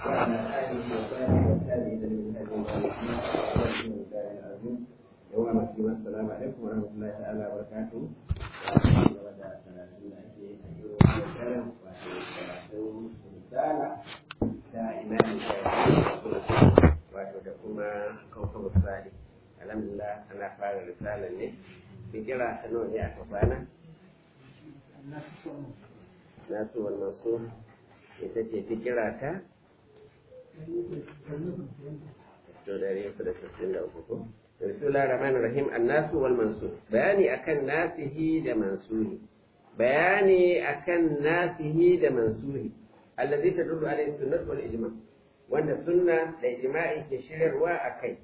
وعلى آله وصحبه والتابعين لمن هدي العظيم يوم الدين السلام عليكم ورحمة الله تعالى وبركاته wato da kuma kawkawa sali alhamdulillah ana fara risalar ne fikira ta nawa ne aka kwana nasu wannan su ita ce fikira ta to da rinsu da sassin da uku ko Bismillah rahman rahim annasu wal mansur bayani akan nasihi da mansuri bayani akan nasihi da mansuri allazi tadullu alayhi sunnah wal ijma wanda sunna da ijma'i ke shiryarwa akai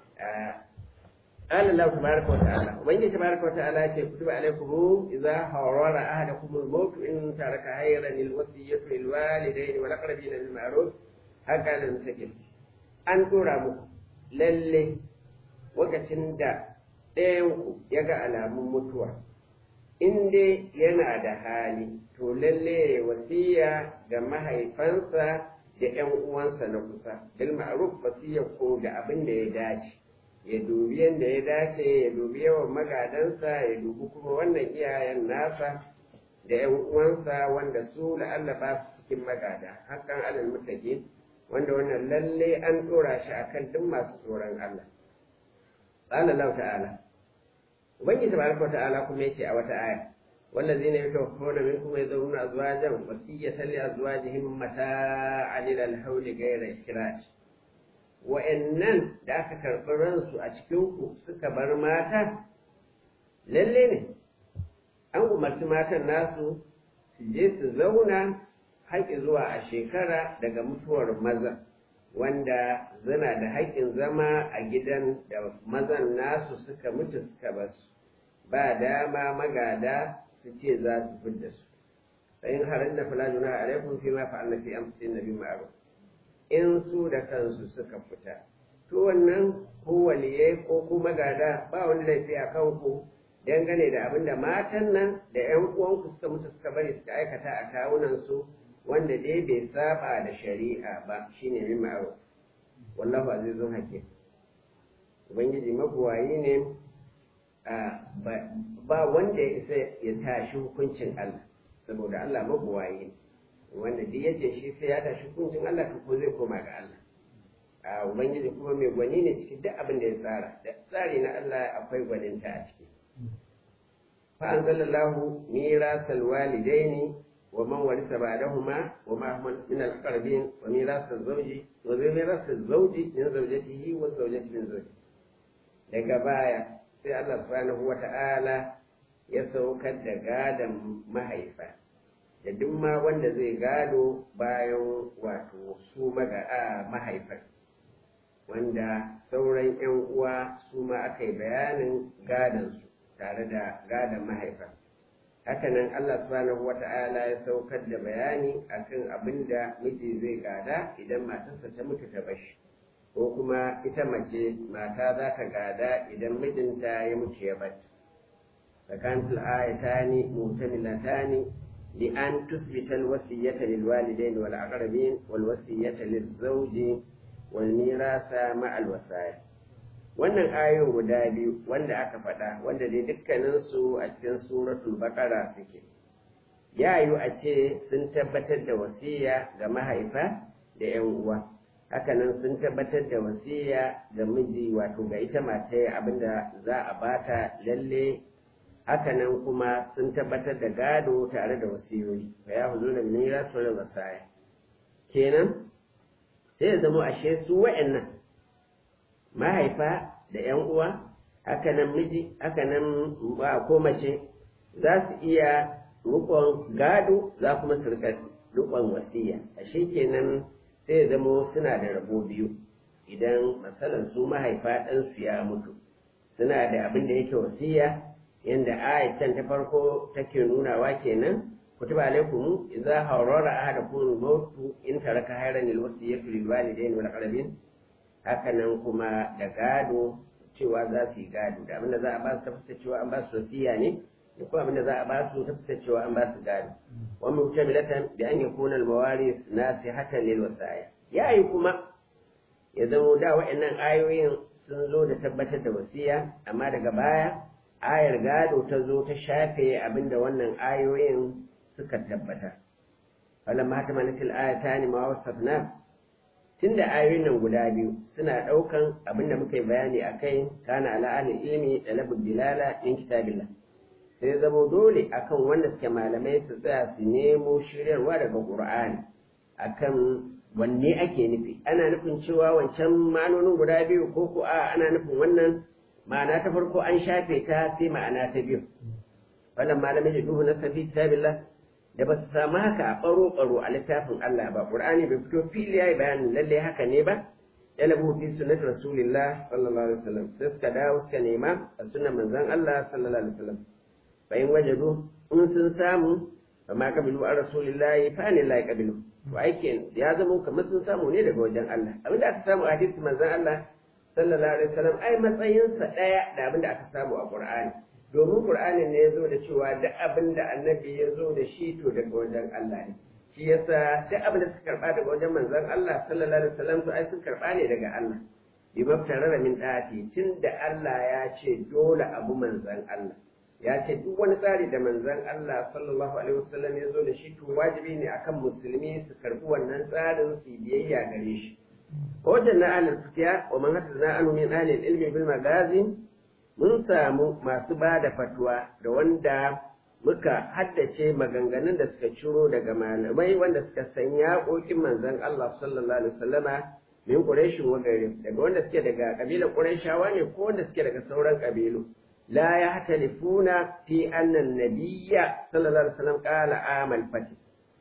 قال الله تبارك وتعالى ومن تبارك وتعالى كتب عليكم إذا حضر أحدكم الموت إن ترك خيرا الوصية للوالدين والأقربين بالمعروف هكذا المسكين أن ترى lalle lokacin da ɗayanku ya ga alamun mutuwa in dai yana da hali to lalle ya wasiya ga mahaifansa da ‘yan uwansa na kusa bil ma'ruf wasiya ko da abin da ya dace ya dubi yadda ya dace ya dubi yawan magadansa ya dubi kuma wannan iyayen nasa da ‘yan uwansa wanda su la'alla ba su cikin magada hakan alal mutaqin wanda wannan lalle an dora shi akan duk masu tsoron Allah qala Allah ta'ala ubangiji tabaraka ta'ala kuma yace a wata aya wallazina yatawaffawna minkum yadhuruna azwajan wasiyatan li azwajihim mata'an ila al-hawl ghayra ikhraj wa'annan da aka karɓi ransu a cikin ku suka bar mata lalle ne an umarci matan nasu su je su zauna haƙƙi zuwa a shekara daga mutuwar maza wanda zana da haƙƙin zama a gidan da mazan nasu suka mutu suka basu ba dama magada su ce za su fidda su sayin harin da fulajuna a laifin fi ma fa'alna fi amsin nabi ma'ruf in su da kansu suka fita to wannan ko waliyai ko ku magada ba wani laifi a kanku dangane da abin da matan nan da 'yan uwanku suka mutu suka bari suka aikata a kawunan su wanda dai bai saba da shari'a ba shine min ma'ruf wallahu azizun hakim ubangiji mabuwayi ne ba wanda ya isa ya tashi hukuncin Allah saboda Allah mabuwayi ne wanda duk yace shi sai ya tashi hukuncin Allah to ko zai koma ga Allah a ubangiji kuma mai gwani ne cikin duk abin da ya tsara da tsari na Allah akwai gwaninta a ciki fa anzalallahu mirasal walidaini ومن ورث بعدهما وما هم من الأقربين وميراث الزوج وميراث الزوج من زوجته والزوجة من زوجته daga baya sai Allah subhanahu wa ta'ala ya saukar da gadon mahaifa da duk ma wanda zai gado bayan wato su maga a mahaifar wanda sauran 'yan uwa su ma aka yi bayanin gadonsu tare da gadon mahaifar hakanan Allah subhanahu wata'ala ya saukar da bayani akan abin da miji zai gada idan matarsa ta mutu ta bashi ko kuma ita mace mata za ta gada idan mijinta ya mutu ya bata fakantul ayatani mutamilatani li an tusbita alwasiyata lilwalidain wal aqrabin wal wasiyata lizawji wal mirasa ma alwasaya wannan ayoyin guda biyu wanda aka faɗa wanda dai dukkaninsu a cikin suratul baqara suke ya yiwu a ce sun tabbatar da wasiya ga mahaifa da yan uwa hakanan sun tabbatar da wasiya ga miji wato ga ita mace abinda za a bata lalle hakanan kuma sun tabbatar da gado tare da wasiyoyi fa ya huzu da mira su da wasaya kenan sai ya zama ashe su wa'annan mahaifa da ‘yan uwa, haka nan miji, haka nan ba ko mace za su iya rukon gado za kuma su rika rukon wasiya. A shi kenan sai zamo suna da rabo biyu idan matsalar su mahaifa ɗansu ya mutu. Suna da abin da yake wasiya yadda Aishan ta farko take nunawa kenan kutiba alaikum idza hawrara ahadakum al-maut in taraka hayran al-wasiyatu lil walidayn wal aqrabin hakanan kuma da gado cewa za su yi gado da abinda za a ba su tafasa cewa an ba su wasiya ne da kuma abin da za a ba su ta fuskar cewa an ba su gado wa mutamilatan bi an yakuna al-mawaris nasihatan lil wasaya ya yi kuma ya zamo da wa'annan ayoyin sun zo da tabbatar da wasiya amma daga baya ayar gado ta zo ta shafe abinda wannan ayoyin suka tabbata falamma tamalatil ayatani ma wasafna tunda ayoyin nan guda biyu suna ɗaukan abin da muka yi bayani a kai kana ala ahli ilmi talabul dilala min kitabillah sai zamo dole akan wanda suke malamai su tsaya su nemo shiryarwa daga qur'ani akan wanne ake nufi ana nufin cewa wancan ma'anonin guda biyu ko ko a ana nufin wannan ma'ana ta farko an shafe ta sai ma'ana ta biyu wannan malamai da duhu na safi kitabillah da ba su samu haka a ɓaro-ɓaro a littafin Allah ba ƙur'ani bai fito fili ya yi bayanin lalle haka ne ba yalabu fi sunnati rasulillah sallallahu alaihi wasallam sai suka dawo suka nema a sunnan manzon Allah sallallahu alaihi wasallam fa in wajadu in sun samu fa ma kabilu an rasulillahi fa ne la kabilu to aikin ya zama kamar sun samu ne daga wajen Allah abinda aka samu a hadisi manzon Allah sallallahu alaihi wasallam ai matsayinsa ɗaya da abinda aka samu a Qur'ani domin Qur'anin ne ya zo da cewa duk abin da annabi ya zo da shi to daga wajen Allah ne shi yasa duk abin da suka karba daga wajen manzon Allah sallallahu alaihi wasallam to ai sun karba ne daga Allah bi maftarara min dati tunda Allah ya ce dole abu manzon Allah ya ce duk wani tsari da manzon Allah sallallahu alaihi wasallam ya zo da shi to wajibi ne akan musulmi su karbi wannan tsarin su biyayya gare shi wajen na alal fitiya wa man hadda anu min alil ilmi bil magazin mun samu masu ba da fatwa da wanda muka haddace maganganun da suka ciro daga malamai wanda suka san yaƙoƙin manzon Allah sallallahu alaihi wasallama min Quraishin wa gari daga wanda suke daga kabilar Qurayshawa ne ko wanda suke daga sauran kabilu la yahtalifuna fi anna an-nabiyya sallallahu alaihi wasallam qala amal fati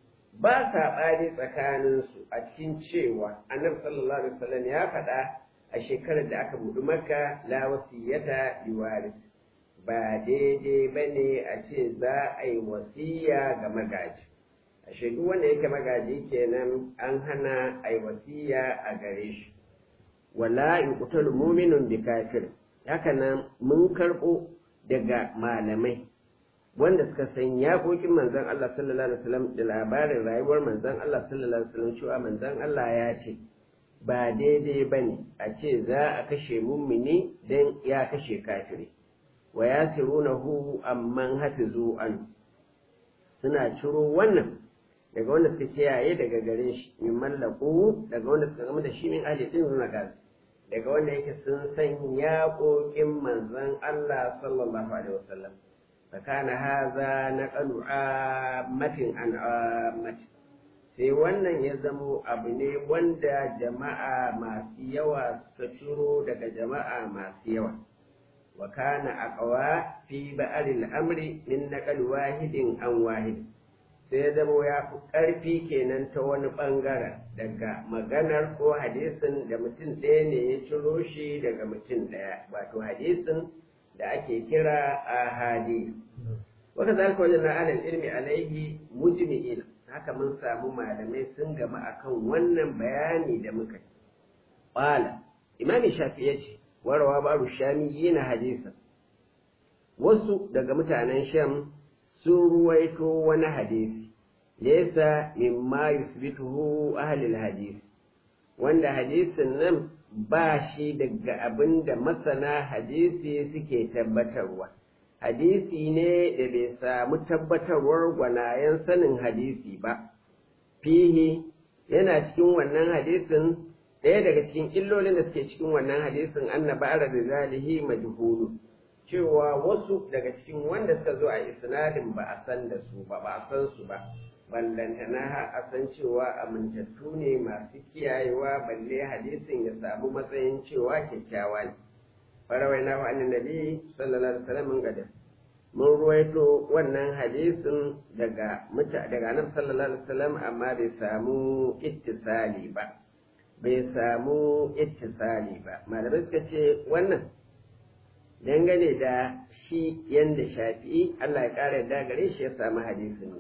ba saɓani tsakaninsu a cikin cewa annabi sallallahu alaihi wasallam ya faɗa a shekarar da aka buɗi maka la wasiyata liwaris ba daidai ba ne a ce za a yi wasiya ga magaji a duk wanda yake magaji kenan an hana a yi wasiya a gare shi wala in kutal muminun bi kafir haka nan mun karɓo daga malamai wanda suka san yaƙoƙin manzon Allah sallallahu alaihi wasallam da labarin rayuwar manzon Allah sallallahu alaihi wasallam cewa manzon Allah ya ce ba daidai ba ne a ce za a kashe mummini don ya kashe kafiri wa ya hu amman hafizu an suna ciro wannan daga wanda suka kiyaye daga gare shi min mallaku daga wanda suka gama da shi min ahli din zuna gas daga wanda yake sun san yaƙoƙin manzon Allah sallallahu alaihi wasallam fakana haza naqalu ammatin an ammatin sai wannan ya zamo abu ne wanda jama'a masu yawa suka ciro daga jama'a masu yawa wa kana aqwa fi ba'al amri min naqal wahidin an wahid sai ya zamo ya fi ƙarfi kenan ta wani ɓangaren daga maganar ko hadisin da mutum ɗaya ne ya ciro shi daga mutum ɗaya wato hadisin da ake kira ahadi waka zalika wajen na alal ilmi alaihi mujmi'ina haka mun samu malamai sun gama akan wannan bayani da muka yi. Ƙwala, Imami Shafi ya ce, warawa babu shami yana hadisa. Wasu daga mutanen Sham sun ruwaito wani hadisi, laysa mimma yusbituhu ahlul hadisi, wanda hadisin nan ba shi daga abin da masana hadisi suke tabbatarwa. hadisi ne da bai samu tabbatarwar gwanayen sanin hadisi ba fihi yana cikin wannan hadisin ɗaya daga cikin illolin da suke cikin wannan hadisin annaba da zalihi majhulu cewa wasu daga cikin wanda suka zo a isnadin ba a san da su ba ba a san su ba ballantana har a san cewa amintattu ne masu kiyayewa balle hadisin ya samu matsayin cewa kyakkyawa ne farawaina wa annabi sallallahu alaihi wasallam gada mun ruwaito wannan hadisin daga muta daga annabi sallallahu alaihi wasallam amma bai samu ittisali ba bai samu ittisali ba malamai suka ce wannan dangane da shi yanda shafi'i Allah ya kara da gare shi ya samu hadisin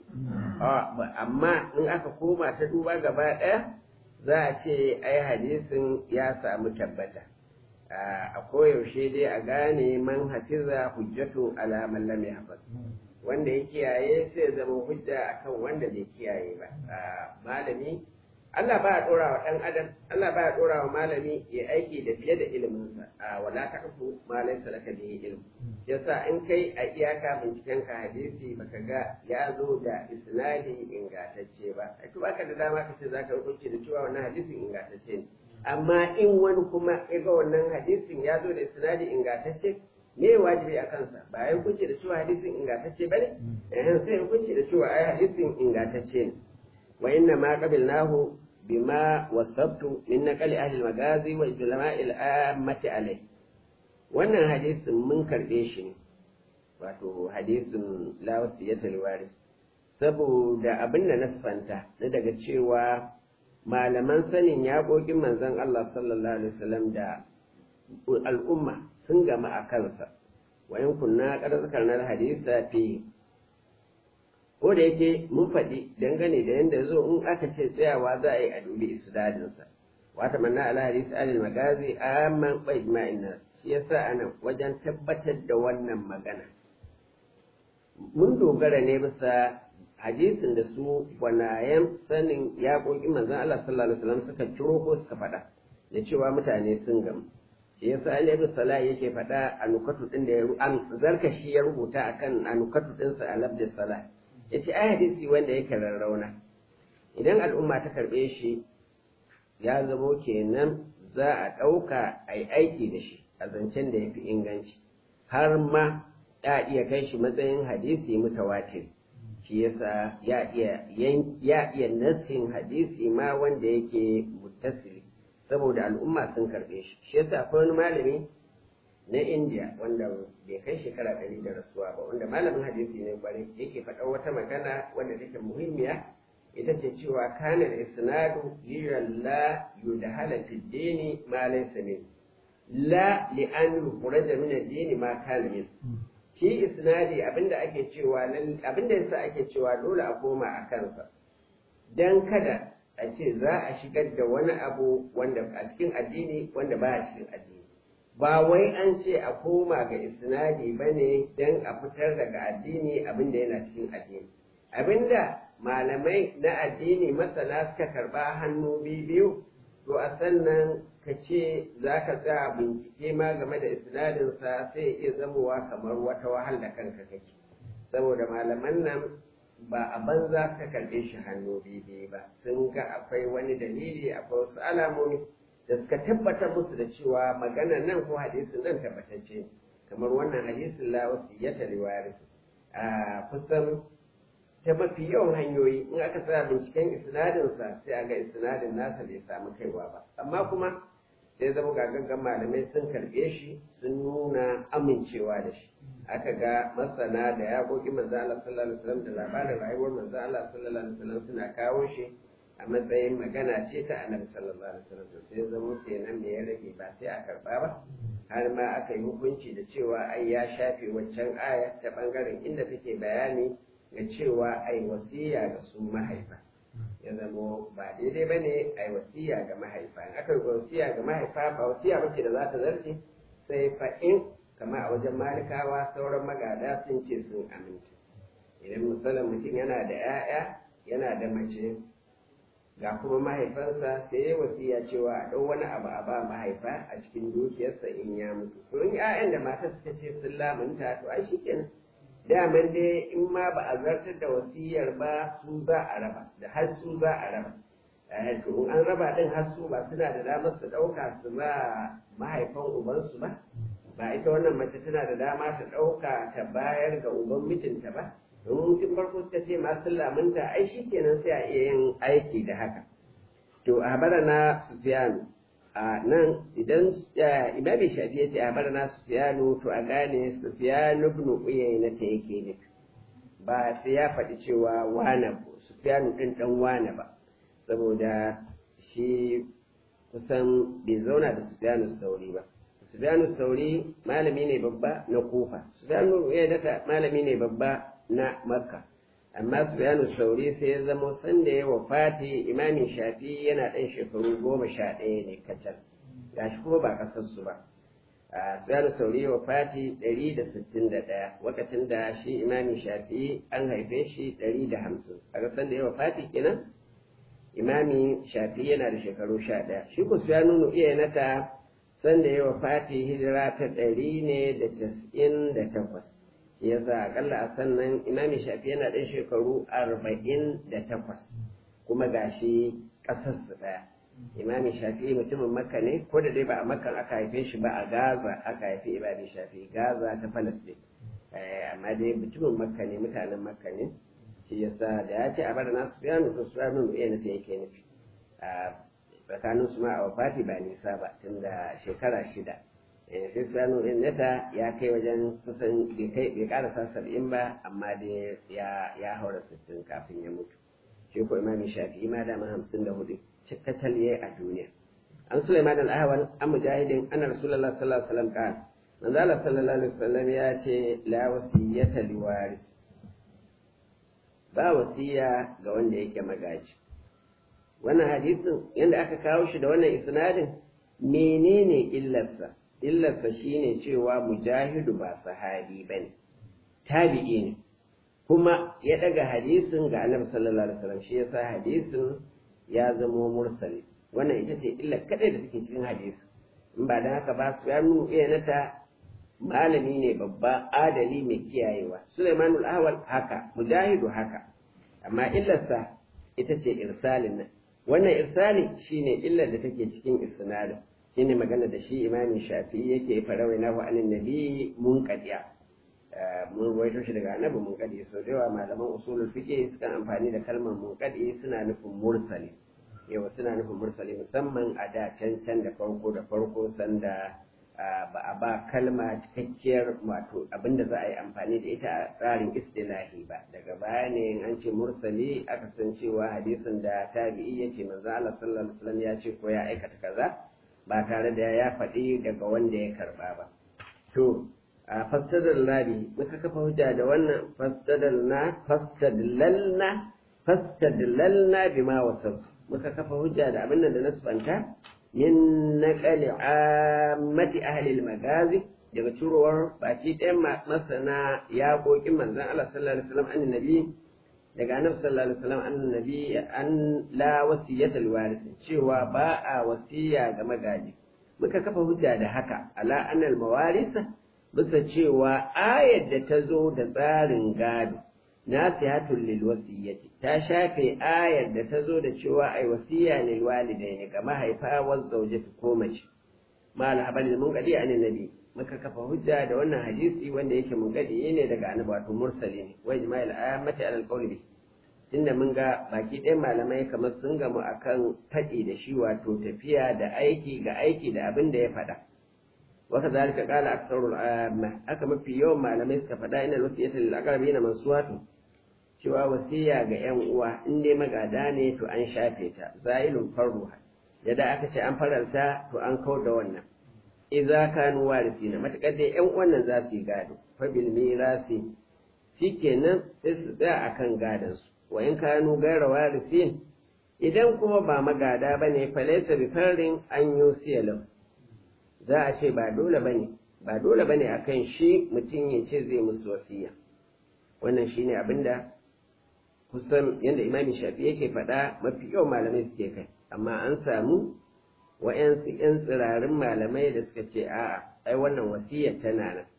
amma in aka koma ta duba gaba ɗaya za a ce ai hadisin ya samu tabbata a koyaushe dai a gane man hafiza hujjatu ala man lam yahfaz wanda ya kiyaye sai ya zama hujja akan wanda bai kiyaye ba malami Allah ba ya dora wa ɗan adam Allah ba ya dora wa malami ya aiki da fiye da iliminsa a wala taqfu ma laysa laka bihi ilm yasa in kai a iyaka binciken ka hadisi baka ga ya zo da isnadi ingantacce ba ai to baka da dama ka ce zaka hukunci da cewa wannan hadisin ingantacce ne amma in wani kuma ya ga wannan hadisin ya zo da isnadi ingantacce me wajibi a kansa ba ya hukunci da cewa hadisin ingantacce ba ne sai hukunci da cewa ai hadisin ingantacce ne wa inna ma qabilnahu bima wasabtu min naqali ahli al-magazi wa ulama'i al-ammati alayh wannan hadisin mun karbe shi ne wato hadisin la wasiyata liwaris saboda abin da nasfanta na daga cewa malaman sanin yaƙoƙin manzon Allah sallallahu alaihi wasallam da al'umma sun gama a kansa wa in kunna qad zakarna hadisa fi ko da yake mun faɗi dangane da yadda zo in aka ce tsayawa za a yi a dubi isnadinsa wata manna ala hadisi alil magazi amman bai ma'in nas shi yasa ana wajen tabbatar da wannan magana mun dogara ne bisa hadisin da su gwanayen sanin yaƙoƙin manzon Allah sallallahu alaihi wasallam suka ciro ko suka faɗa da cewa mutane sun gamu shi yasa Ali ibn Salah yake faɗa a nukatu din da ya an zarkashi ya rubuta akan a nukatu dinsa a labdin Salah ya ce ai hadisi wanda yake rarrauna idan al'umma ta karɓe shi ya zamo kenan za a ɗauka a yi aiki da shi a zancen da ya fi inganci har ma ya iya kai shi matsayin hadisi mutawatir shi yasa ya iya ya iya nassin hadisi ma wanda yake muttasili saboda al'umma sun karɓe shi shi yasa akwai wani malami na India wanda bai kai shekara ɗari da rasuwa ba wanda malamin hadisi ne kwarai yake faɗa wata magana wanda take muhimmiya ita ce cewa kana isnadu liyalla yudhala fi dini ma laysa min la li an yukhraja min ad-dini ma kana min shi isnadi abinda ake cewa abinda yasa ake cewa dole a koma a kansa dan kada a ce za a shigar da wani abu wanda a cikin addini wanda ba a cikin addini ba wai an ce a koma ga isnadi ba ne don a fitar daga addini abinda yana cikin addini abinda malamai na addini masana suka karba hannu biyu to a sannan ka ce za ka tsaya bincike ma game da isnadinsa sai iya zamowa kamar wata wahal da kanka kake saboda malaman nan ba a banza ka karɓe shi hannu biyu ba sun ga akwai wani dalili akwai wasu alamomi da suka tabbatar musu da cewa magana nan ko hadisin nan tabbatacce kamar wannan hadisin la wasiyata liwaris a kusan ta mafi yawan hanyoyi in aka sa binciken isnadinsa sai a ga isnadin nasa bai samu kaiwa ba amma kuma sai zama gagaggan malamai sun karɓe shi sun nuna amincewa da shi aka ga masana da yaƙoƙi manzo Allah sallallahu alaihi wasallam da labarin rayuwar manzo Allah sallallahu alaihi wasallam suna kawo shi a matsayin magana ce ta annabi sallallahu alaihi wasallam sai zama kenan me ya rage ba sai a karba ba har ma aka yi hukunci da cewa ai ya shafe waccan aya ta bangaren inda take bayani ga cewa ai wasiya ga su mahaifa ya zama ba daidai ba ne ai wasiya ga mahaifa in aka yi wasiya ga mahaifa ba wasiya ba ce da za ta zarce sai fa in kama a wajen malikawa sauran magada sun ce sun aminta idan misalin mutum yana da 'ya'ya yana da mace ga kuma mahaifansa sai ya wasiya cewa a ɗau wani abu a ba mahaifa a cikin dukiyarsa in ya mutu to in ƴaƴan da matar suka ce sun lamunta to ai shikenan daman dai in ma ba a zartar da wasiyar ba su za a raba da har su za a raba to in an raba din har su ba suna da damar su ɗauka su ba mahaifan ubansu ba ba ita wannan mace tana da dama ta ɗauka ta bayar ga uban mijinta ba domin tun farko suka ce masu lamunta ai shi kenan sai a iya yin aiki da haka to a habara na sufiyanu a nan idan imami shafi ya ce a habara na sufiyanu to a gane sufiyanu ibn uyayna ta yake ne ba sai ya faɗi cewa wane sufiyanu ɗin ɗan wane ba saboda shi kusan bai zauna da sufiyanu sauri ba sufiyanu sauri malami ne babba na kufa sufiyanu uyayna malami ne babba na makka amma sufyanu sauri sai ya zama sanda ya wafati imamin shafi yana ɗan shekaru goma sha ɗaya ne kacal gashi kuma ba ƙasarsu ba a Sufyan Sauri wa Fati 161 lokacin da shi Imami Shafi'i an haife shi 150 a san da yawa Fati kenan Imami Shafi'i yana da shekaru 11 shi ko Sufyan iya nata san da yawa Fati hijira ta 198 yasa akalla a sannan Imami Shafi'i yana da shekaru 48 kuma gashi ƙasarsu ɗaya imami shafi'i mutumin makka ne ko da dai ba a makka aka haife shi ba a gaza aka haifi imami shafi'i gaza ta falastin amma dai mutumin makka ne mutanen makka ne shi yasa da ya ce a bada nasu biya mutu su biya mutu yana ta yake nufi a tsakanin su ma a wafati ba nisa ba tun da shekara shida sai su biya nata ya kai wajen kusan bai karasa saba'in ba amma dai ya haura sittin kafin ya mutu shi ko imami shafi'i ma dama hamsin da hudu cikatal yayi a duniya an sulaiman al-ahwal an mujahidin anna rasulullah sallallahu alaihi wasallam qala manzo Allah sallallahu alaihi wasallam ya ce la wasiyata liwaris ba wasiya ga wanda yake magaji wannan hadisin yanda aka kawo shi da wannan isnadin menene illarsa illarsa shine cewa mujahidu ba sahabi bane tabi'i ne kuma ya daga hadisin ga annabi sallallahu alaihi wasallam shi yasa hadisin ya zamo mursali wannan ita ce illa kadai da take cikin hadisi in ba dan haka ba su ya nuna iya nata malami ne babba adali mai kiyayewa Sulaiman al-Ahwal haka mujahidu haka amma illarsa ita ce irsalin nan wannan irsali shine illar da take cikin isnadin shine magana da shi imami shafi'i yake farawai nahu anin nabi munqadiya mun ruwaito shi daga annabi munqadi so da yawa malaman usulul fiqh sukan amfani da kalmar munqadi suna nufin mursali yawa suna nufin mursali musamman a da can can da farko da farko sanda ba a ba kalma cikakkiyar wato abinda za a yi amfani da ita a tsarin istilahi ba daga baya ne an ce mursali aka san cewa hadisin da tabi'i ya ce manzo Allah sallallahu alaihi wasallam ya ce ko ya aikata kaza ba tare da ya faɗi daga wanda ya karba ba to a fastadalla bi muka kafa hujja da wannan fastadalna fastadlalna fastadlalna bima wasaf muka kafa hujja da abin da nasbanta min naqali ammati ahli al-magazi daga turowar baki ɗayan masana yaƙoƙin manzon Allah sallallahu alaihi wasallam annabi daga annabi sallallahu alaihi wasallam annabi an la wasiyatul warith cewa ba a wasiya ga magaji muka kafa hujja da haka ala annal mawarisa bisa cewa ayar da ta zo da tsarin gado nasihatul lil wasiyyati ta shafe ayar da ta zo da cewa ai wasiya lil walidaini ga mahaifa wa zawjati ko mace mal habalil munqadi an nabi muka kafa hujja da wannan hadisi wanda yake munqadi ne daga annabi wato mursali ne wa ijma'il ammati alal qawli bi tunda mun ga baki ɗayan malamai kamar sun gamu akan faɗi da shi wato tafiya da aiki ga aiki da abin da ya faɗa وكذلك قال أكثر العامة أكما في يوم ما لم يستفدا إن الوصية للأقربين منسوات cewa wasiya ga ‘yan uwa in dai magada ne to an shafe ta zailun farruha yadda aka ce an fararta to an kau da wannan idza kanu warisina matakar dai ‘yan uwan nan za su yi gado fa bil mirasi shikenan sai su tsaya akan gadon su wa in kanu gaira warisin idan kuma ba magada bane fa laysa bi farin an yusiya lahu za a ce ba dole bane ba dole bane akan shi mutum ya ce zai musu wasiya wannan shine abinda kusan yadda imami shafi yake faɗa mafi yawan malamai suke kai amma an samu wa'yansu 'yan tsirarin malamai da suka ce a'a ai wannan wasiyar tana nan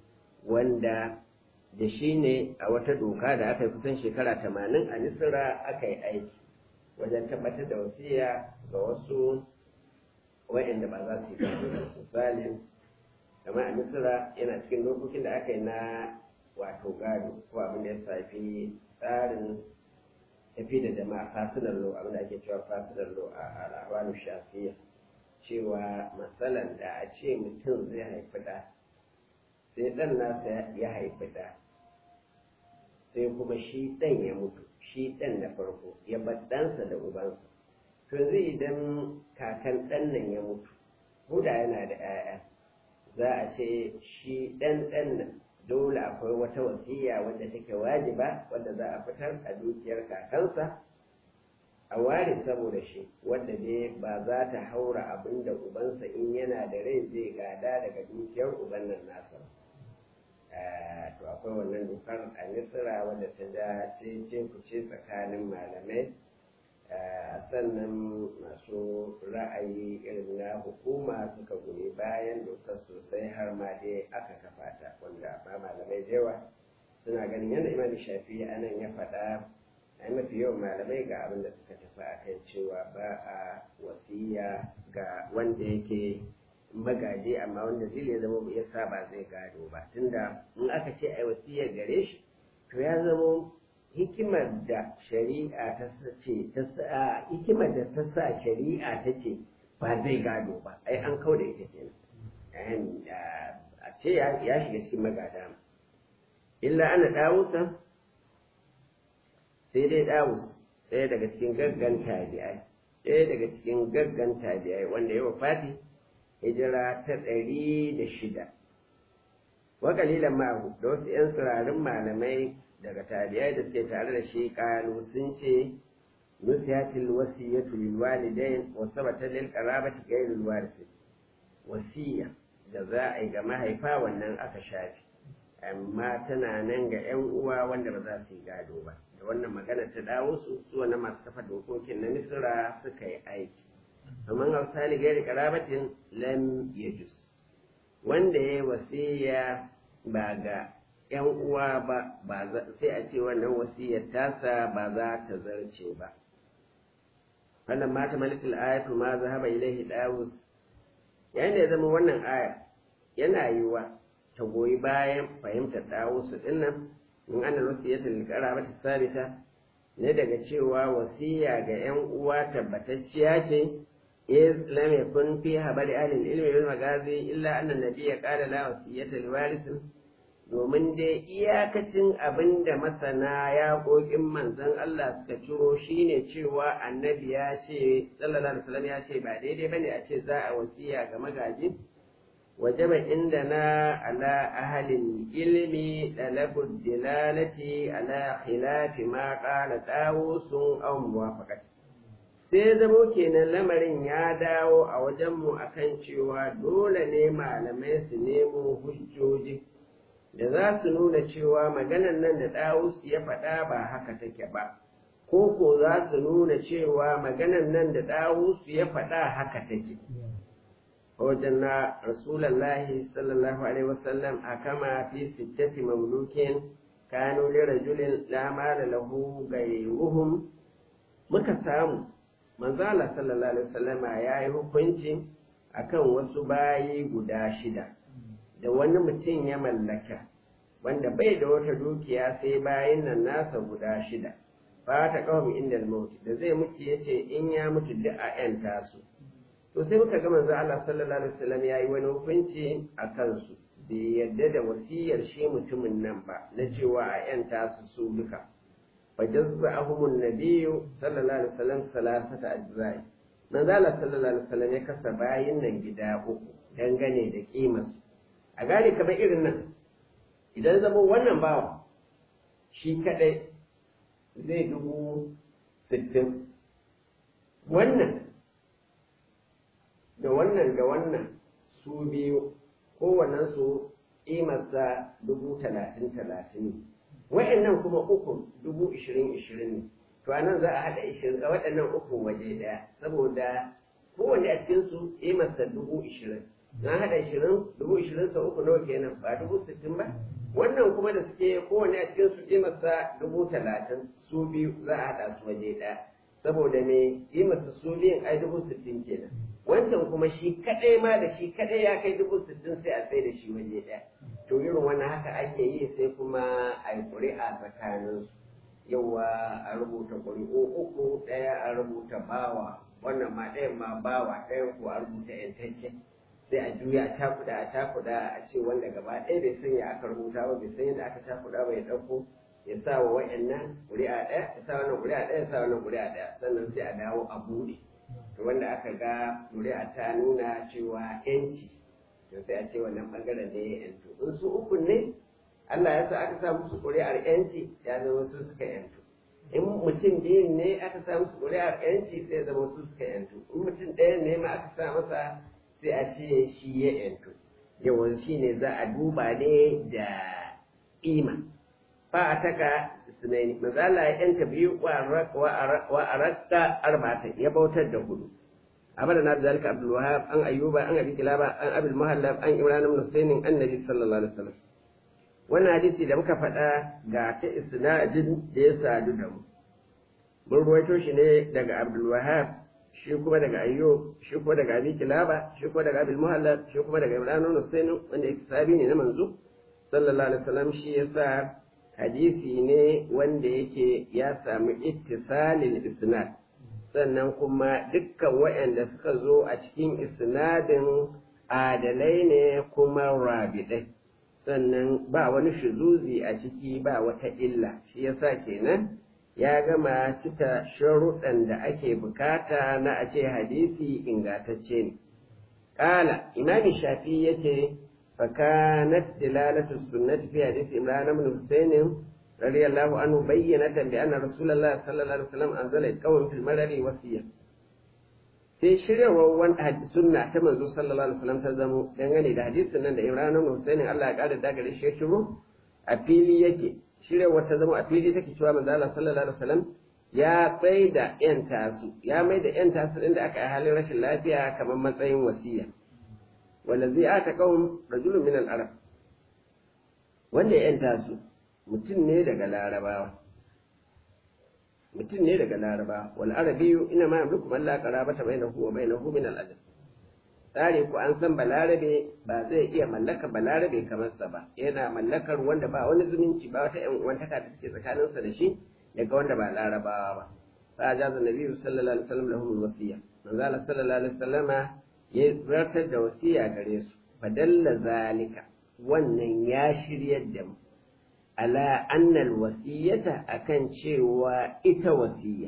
wanda da shi ne a wata doka da aka yi kusan shekara tamanin a nisira aka yi aiki wajen tabbatar da wasiya ga wasu wa'yanda ba za su yi misalin kamar a misira yana cikin dokokin da aka yi na wato gado ko abin da ya shafi tsarin tafi da jama'a fasilar lo abin da ake cewa fasilar lo a al'awanu shafiya cewa matsalan da a ce mutum zai haifi da sai ɗan nasa ya haifi da sai kuma shi ɗan ya mutu shi ɗan na farko ya bar ɗansa da ubansa to zai idan kakan ɗan nan ya mutu ko da yana da 'ya'ya za a ce shi ɗan ɗan nan dole akwai wata wasiya wadda take wajiba wadda za a fitar a dukiyar kakansa a ware saboda shi wanda dai ba za ta haura abin da ubansa in yana da rai zai gada daga dukiyar uban nan nasa to akwai wannan dokar a misira wadda ta ja ce ce ku ce tsakanin malamai sannan masu ra'ayi irin na hukuma suka goyi bayan dokar sosai har ma dai aka kafa ta wanda ba malamai da yawa suna ganin yadda imam shafi a nan ya faɗa a mafi yawan malamai ga abin da suka tafi a kan cewa ba a wasiya ga wanda yake magaji amma wanda zai ya zama ya sa ba zai gado ba tunda in aka ce a wasiyar gare shi to ya zama hikimar da shari'a ta ce ta sa hikimar da ta sa shari'a ta ce ba zai gado ba ai an kau da ita kenan a ce ya shiga cikin magada illa ana dawusa sai dai dawus ɗaya daga cikin gaggan tabi'ai ɗaya daga cikin gaggan tabi'ai wanda ya wafati hijira ta ɗari da shida wa kalilan ma'ahu da wasu 'yan tsirarin malamai daga tabi'ai da suke tare da shi kalu sun ce nusiyatil wasiyatu lil walidain wa sabata lil qarabati ghayril warisi wasiya da za a yi ga mahaifa wannan aka shafi amma tana nan ga 'yan uwa wanda ba za su yi gado ba da wannan magana ta dawo su su wannan masu kafa dokokin na misira suka yi aiki amma hausali gairi karabatin lam yajus wanda ya yi wasiya ba ga ‘yan uwa ba sai a ce wannan wasiyar tasa ba za ta zarce ba. Wannan mata malikul ayatu ma zahaba ilaihi dawus yayin da ya zama wannan aya yana yiwa ta goyi bayan fahimtar dawusu dinnan in ana wasiyata lilqara ba ta sabita ne daga cewa wasiya ga ‘yan uwa tabbatacciya ce إذ لم يكن فيها بل أهل العلم والمغازي إلا أن النبي قال لا وصية لوارث domin dai iyakacin abin da masana ya ƙoƙin manzon Allah suka ciro shine cewa annabi ya ce sallallahu alaihi wasallam ya ce ba daidai bane a ce za a wasiya ga magaji wajaba inda na ala ahalin ilmi dalabud dilalati ala khilafi ma qala tawusun aw muwafaqati sai zamo kenan lamarin ya dawo a wajenmu akan cewa dole ne malamai su nemo hujjoji da za su nuna cewa maganan nan da ɗawus ya faɗa ba haka take ba ko ko za su nuna cewa maganan nan da ɗawus ya faɗa haka take wajen na rasulallahi sallallahu alaihi wasallam a kama fi sittati mamlukin kanu li rajulin la mala lahu gairuhum muka samu manzala sallallahu alaihi wasallama ya yi hukunci akan wasu bayi guda shida da wani mutum ya mallaka wanda bai da wata dukiya sai bayin nan nasa guda shida ba ta kawai inda mauti da zai mutu ya ce in ya mutu duk a yan tasu to sai muka ga manzo Allah sallallahu alaihi wasallam ya yi wani hukunci a kansu bai yadda da wasiyar shi mutumin nan ba na cewa a yan tasu su duka فجزأهم النبي صلى الله عليه وسلم ثلاثة أجزاء من ذلك صلى الله عليه وسلم يكسر باين nan gida uku dangane da kimarsu a gane kamar irin nan idan zama wannan bawa shi kadai zai dubu sittin wannan da wannan da wannan su biyu kowannen su kimarsa dubu talatin talatin ne wa'annan kuma uku dubu ishirin ishirin ne to a nan za a haɗa ishirin a waɗannan uku waje ɗaya saboda kowanne a cikin su masa dubu ishirin na haɗa ishirin dubu ishirin sau uku nawa kenan ba dubu sittin ba wannan kuma da suke kowanne a cikin su masa dubu talatin su biyu za a haɗa su waje ɗaya saboda me masa su biyun ai dubu sittin kenan wancan kuma shi kaɗai ma da shi kaɗai ya kai dubu sittin sai a sai da shi waje ɗaya to irin wannan haka ake yi sai kuma a yi ƙuri'a tsakaninsu yawa a rubuta ƙuri'u uku ɗaya a rubuta bawa wannan ma ɗayan ma bawa ɗayan ko a rubuta yantacce sai a juya a cakuɗa a cakuɗa a ce wanda gaba ɗaya bai san ya aka rubuta ba bai san yadda aka cakuɗa ba ya ɗauko ya sa wa wa'annan ƙuri'a ɗaya ya sa wannan ƙuri'a ɗaya ya sa wannan ƙuri'a ɗaya sannan sai a dawo a buɗe to wanda aka ga ƙuri'a ta nuna cewa 'yanci to sai a ce wannan bangaren da ya yantu in su uku ne Allah ya sa aka sa musu ƙuri'ar yanci ya zama su suka yantu in mutum biyun ne aka sa musu ƙuri'ar yanci sai zama su suka yantu in mutum ɗaya ne ma aka sa masa sai a ce shi ya yantu yawan shi ne za a duba ne da ima fa a taka sunaini mazala ya yanta biyu wa a rakka arba'ata ya bautar da hudu abada na zalika abdul wahab an ayyuba an abi kilaba an abil muhallab an imran ibn husainin annabi sallallahu alaihi wasallam wannan hadisi da muka faɗa ga ta isnadin da ya sadu da mu mun ruwaito shi ne daga abdul wahab shi kuma daga ayyub shi kuma daga abi kilaba shi kuma daga abil muhallab shi kuma daga imran ibn husainin wanda yake sabi ne na manzo sallallahu alaihi wasallam shi yasa hadisi ne wanda yake ya samu ittisalil isnad sannan kuma dukkan waɗanda suka zo a cikin isnadin adalai ne kuma rabidai sannan ba wani shuzuzi a ciki ba wata illa shi yasa kenan ya gama cika sharuɗan da ake bukata na a ce hadisi ingantacce ne ƙala imami shafi ya ce فكانت دلالة السنة في حديث إمران بن حسين رضي الله عنه بينة بأن رسول الله صلى الله عليه وسلم أنزل القوم في المرر وصية sai shiryarwar wani sunna ta manzo sallallahu alaihi wasallam ta zamo dangane da hadisin nan da Imran ibn Husayn Allah ya kara daga shi shiru a fili yake shiryarwar ta zamo a fili take cewa manzo Allah sallallahu alaihi wasallam ya tsai da yan tasu ya mai da yan tasu din da aka yi halin rashin lafiya kamar matsayin wasiya wallazi ata qaum rajulun min al-arab wanda ya yanta su mutum ne daga larabawa mutum ne daga larabawa wal arabiyyu ina ma yamliku man la qarabata bainahu wa bainahu min al-ajam tsare ku an san balarabe ba zai iya mallaka balarabe kamar sa ba yana mallakar wanda ba wani zumunci ba wata yan uwantaka da take tsakaninsa da shi daga wanda ba larabawa ba fa jaza nabiyyu sallallahu alaihi wasallam lahum al-wasiyya manzo sallallahu alaihi wasallama ya zartar da wasiya gare su fadalla zalika wannan ya shiryar da mu ala annal wasiyata akan cewa ita wasiya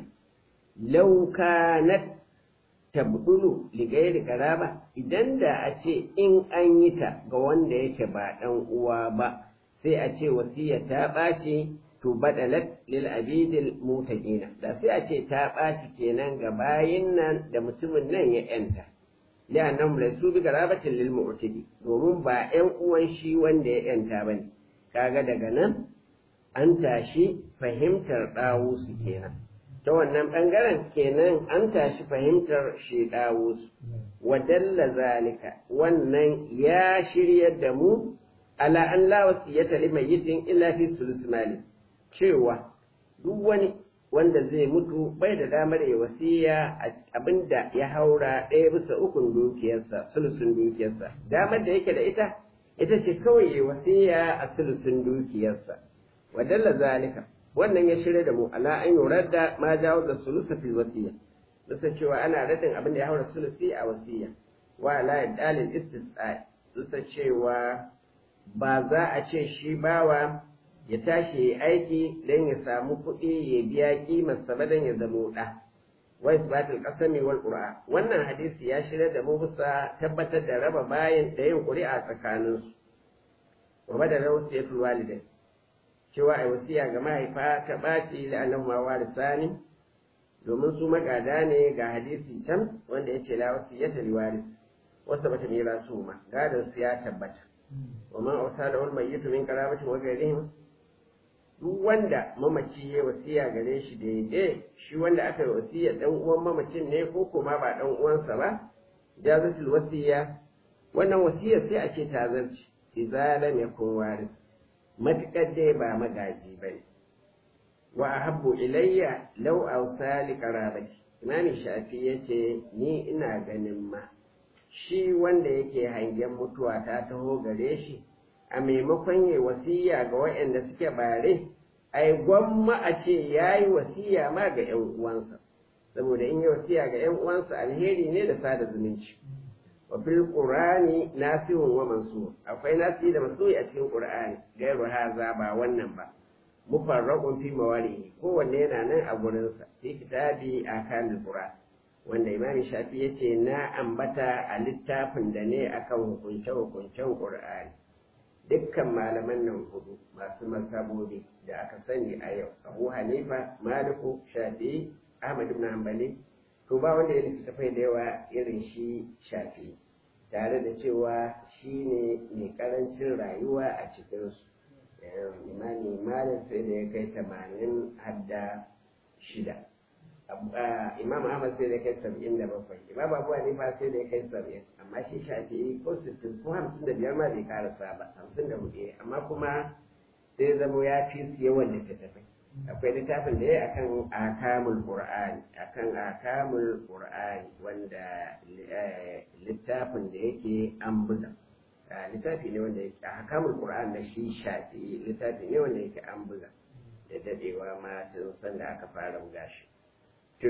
law kanat tabdulu li ghairi qaraba idan da a ce in an yi ta ga wanda yake ba dan uwa ba sai a ce wasiya ta ɓaci to badalat lil abidil mutaqina da sai a ce ta ɓaci kenan ga bayin nan da mutumin nan ya yanta li'annahum laysu bi garabatin lil mu'tidi domin ba ƴan uwan shi wanda ya yanta bane kaga daga nan an tashi fahimtar ɗawusu kenan ta wannan ɓangaren kenan an tashi fahimtar shi ɗawusu wadalla zalika wannan ya shiryar da mu ala an la wasiyata limayyitin illa fi sulus mali cewa duk wani wanda zai mutu bai da damar ya wasiya abinda ya haura ɗaya bisa ukun dukiyarsa sulusun dukiyarsa damar da yake da ita ita ce kawai ya wasiya a sulusun dukiyarsa wadalla zalika wannan ya shirya da mu ala an yurar da ma jawo da sulusa fil wasiya bisa cewa ana radin abin da ya haura sulusi a wasiya wa ala dalil istisqa bisa cewa ba za a ce shi bawa ya tashi ya aiki don ya samu kuɗi ya biya ƙimarsa ba don ya zamo ɗa. Wa isbatul qasami wal qur'a wannan hadisi ya shirya da mu bisa tabbatar da raba bayan da yin ƙuri'a tsakaninsu. Wa badala wasiyatul walidai cewa ai wasiya ga mahaifa ta ɓaci da annahu ma warisani domin su magada ne ga hadisi can wanda ya ce la wasiyata liwaris wasu bata mira su ma gadon su ya tabbata. wa man ausala wal mayyitu min qarabatin wa ghayrihim duk wanda mamaci ya wasiya gare shi daidai shi wanda aka yi wasiya dan uwan mamacin ne ko kuma ba dan uwansa ba jazatul wasiya wannan wasiyar sai a ce ta zarci idza lam yakun waris matakar dai ba magaji bane wa ahabbu ilayya law awsali qarabati imami shafi yace ni ina ganin ma shi wanda yake hangen mutuwa ta taho gare shi a maimakon yi wasiya ga waɗanda suke bare ai gwamma a ce ya yi wasiya ma ga ‘yan uwansa saboda in yi wasiya ga ‘yan uwansa alheri ne da sada zumunci wa fil qur'ani nasihun wa mansur akwai nasihi da mansuri a cikin qur'ani gairu haza ba wannan ba mufarraqun fi mawalihi kowanne yana nan a gurinsa fi kitabi akan qur'an wanda imami shafi ya ce na ambata a littafin da ne akan hukunce-hukuncen ƙur'ani dukkan malaman nan hudu masu masabobi da aka sani a yau abu hanifa maliku shafi'i ahmad ibn hanbali to ba wanda ya littattafai da yawa irin shi shafi'i tare da cewa shi ne mai karancin rayuwa a cikinsu imani malin sai da ya kai tamanin hadda shida imam ahmad sai da ya kai saba'in da bakwai imam abu hanifa sai da ya kai saba'in amma shi shafi'i ko sittin ko hamsin da biyar ma bai karasa ba hamsin da hudu amma kuma sai zamo ya fi su yawan littattafai akwai littafin da ya akan akamul qur'ani akan akamul qur'ani wanda littafin da yake an buga littafi ne wanda yake akamul qur'ani da shi shafi littafi ne wanda yake an buga da dadewa ma tun san da aka fara buga shi to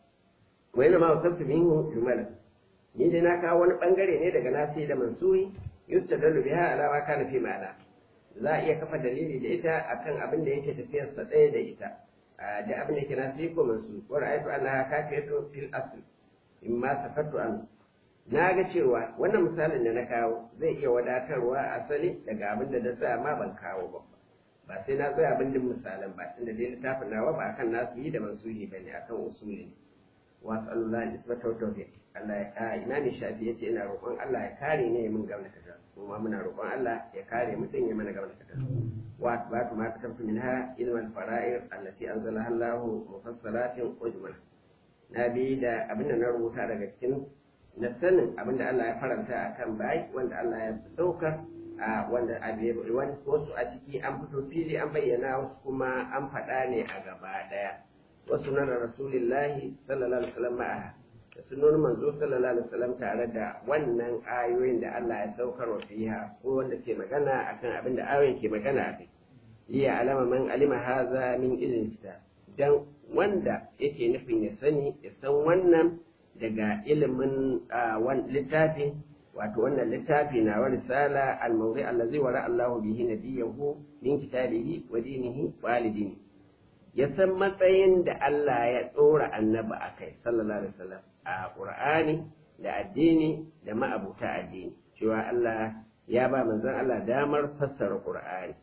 wai ma wasabtu minhu jumala ni dai na kawo wani bangare ne daga nasi da mansuri yustadalu biha ala ma kana fi ma'ana za a iya kafa dalili da ita akan abin da yake tafiyar sa ɗaya da ita da abin da yake na ko masu wa ra'aytu annaha kafiyatu fil asl imma safattu an na ga cewa wannan misalin da na kawo zai iya wadatarwa asali daga abin da na sa ma ban kawo ba ba sai na tsaya abin din misalan ba tunda dai littafin nawa ba akan nasu yi da mansuhi bane akan usuli ne wa sallallahu isbata wa tawfiq Allah ya ka imani shafi yace ina roƙon Allah ya kare ne min gamna kaza kuma muna roƙon Allah ya kare mutum ya mana gamna kaza wa ba ma katabtu minha ilman fara'ir allati anzalaha Allah mufassalatin ujmal na bi da abin da na rubuta daga cikin na sanin abin da Allah ya faranta akan bai wanda Allah ya sauka a wanda wasu a ciki an fito fili an bayyana wasu kuma an faɗa ne a gaba ɗaya wasu na rasulillahi sallallahu alaihi wasallam ma'a da sunan manzo sallallahu alaihi wasallam tare da wannan ayoyin da Allah ya saukar wa fiha ko wanda ke magana akan abin da ayoyin ke magana a kai liya alama man alima haza min ilmin kitab dan wanda yake nufin ya sani ya san wannan daga ilimin littafi wato wannan littafi na wa risala al-mawdi allazi wara Allahu bihi nabiyahu min kitabihi wa dinihi wa alidini ya san matsayin da Allah ya tsora annabi akai sallallahu alaihi wasallam a Qur'ani da addini da ma'abuta addini cewa Allah ya ba manzon Allah damar fassara Qur'ani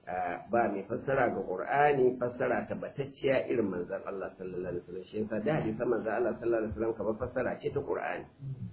ba mai fassara ga Qur'ani fassara tabbatacciya irin manzon Allah sallallahu alaihi wasallam shi yasa da hadisan manzon Allah sallallahu alaihi wasallam kamar fassara ce ta Qur'ani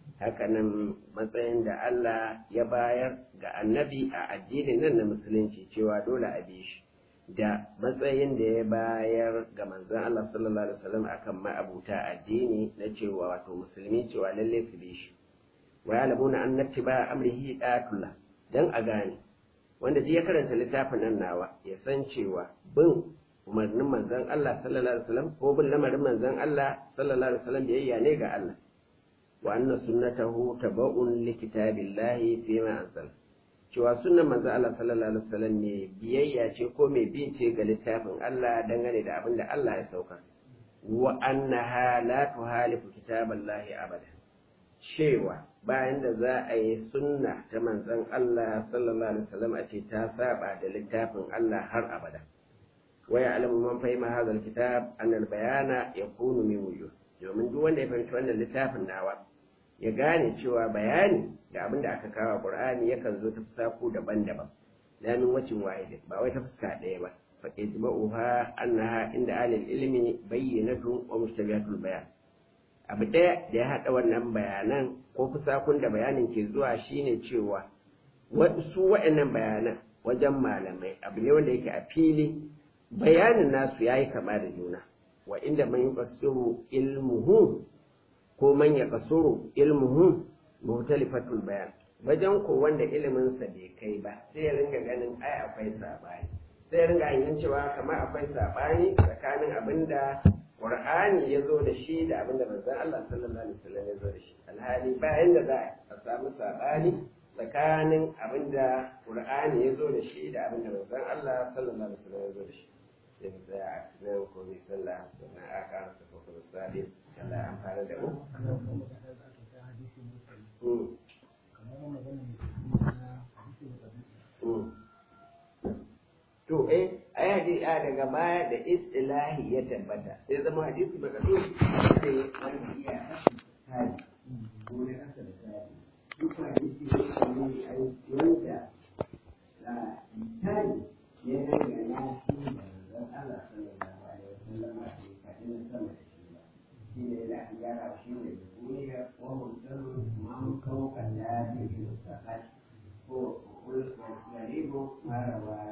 hakanan matsayin da Allah ya bayar ga annabi a addinin nan na musulunci cewa dole a bi shi da matsayin da ya bayar ga manzon Allah sallallahu alaihi wasallam akan ma'abuta addini na cewa wato musulmi cewa lalle su bi shi wa ya'lamuna anna ittiba'a amrihi da'atullah dan a gane wanda duk ya karanta littafin nan nawa ya san cewa bin umarnin manzon Allah sallallahu alaihi wasallam ko bin lamarin manzon Allah sallallahu alaihi wasallam biyayya ne ga Allah wa anna sunnatahu taba'un li kitabillahi fi ma anzal cewa sunnan manzon Allah sallallahu alaihi wasallam ne biyayya ce ko mai bi ce ga littafin Allah dangane da abin da Allah ya sauka wa annaha la tuhalifu kitaballahi abada cewa bayan da za a yi sunna ta manzon Allah sallallahu alaihi wasallam a ce ta saba da littafin Allah har abada wa ya'lamu man fahima hadha alkitab an albayana yakunu min wujuh domin duk wanda ya fahimci wannan littafin nawa ya gane cewa bayani da abin da aka kawo Qur'ani yakan zo ta fusaku daban-daban la min wacin wahid ba wai ta fuska ɗaya ba fa ijma'uha annaha inda alil ilmi bayyinatu wa mustabihatul bayan abu ɗaya da ya haɗa wannan bayanan ko fusakun da bayanin ke zuwa shine cewa su waɗannan bayanan wajen malamai abu ne wanda yake a fili bayanin nasu ya yi kama da juna wa inda man yi kasuru ilmuhu ko man ya kasuru ilmuhu mutalifatul bayan wajen ko wanda iliminsa bai kai ba sai ya ringa ganin ai akwai saɓani sai ya ringa yin cewa kamar akwai saɓani tsakanin abin da Qur'ani ya zo da shi da abinda manzon Allah sallallahu alaihi wasallam ya zo da shi alhali bayan da za a samu sabani tsakanin abinda Qur'ani ya zo da shi da abinda manzon Allah sallallahu alaihi wasallam ya zo da shi sai mu tsaya a nan ko bi sallah sannan a ƙara sa ko kuma sabi Allah an fara da mu to eh ai hadisi a daga baya da istilahi ya tabbata sai zama hadisi baka so sai wani iya hali ko ne aka da hali duk hadisi ne ai wanda ce shi mustaqal ko والغريب ما روى